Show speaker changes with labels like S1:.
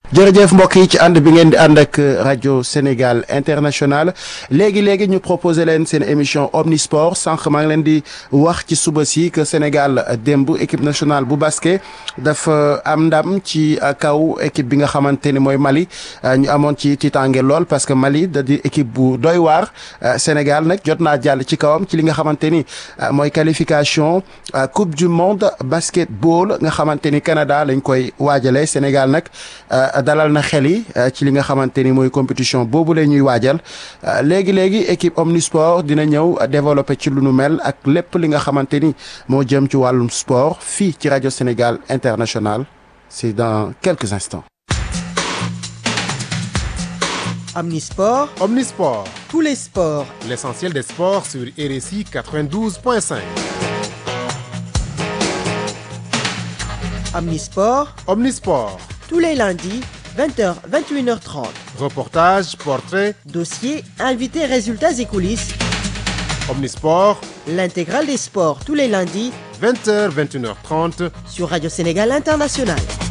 S1: jërëjëf mbokk yi ci ànd bi ngeen di ànd ak rajo Sénégal international léegi léegi ñu proposé leen seen émission omnisport sànq maa ngi leen di wax ci suba si que Sénégal démb équipe nationale bu basket dafa am ndam ci kaw équipe bi nga xamante ni mooy Mali ñu amoon ci tiitaange lool parce que Mali da di équipe bu doy waar Sénégal nag jot naa jàll ci kawam ci li nga xamante ni mooy qualification coupe du monde basketball nga xamante ni Canada lañ koy waajalee Sénégal nag. dalal na xel yi ci li nga xamante ni mooy compétition boobu la ñuy waajal léegi léegi équipe omnisport dina ñëw développé ci lu nu mel ak lépp li nga xamante ni moo jëm ci wàllum sport fii ci rajo Sénégal international c'est dans quelques instants.
S2: Omnisport,
S3: Omnisport,
S2: tous les sports.
S3: l'essentiel des sports sur RSI 92.5.
S2: Omnisport,
S3: Omnisport,
S2: tous les lundis, 20h, 21h30.
S3: reportages, portraits,
S2: Dossiers, invités, résultats et coulisses.
S3: Omnisport,
S2: L'intégrale des sports tous les lundis
S3: 20h, 21h30.
S2: sur Radio Sénégal International.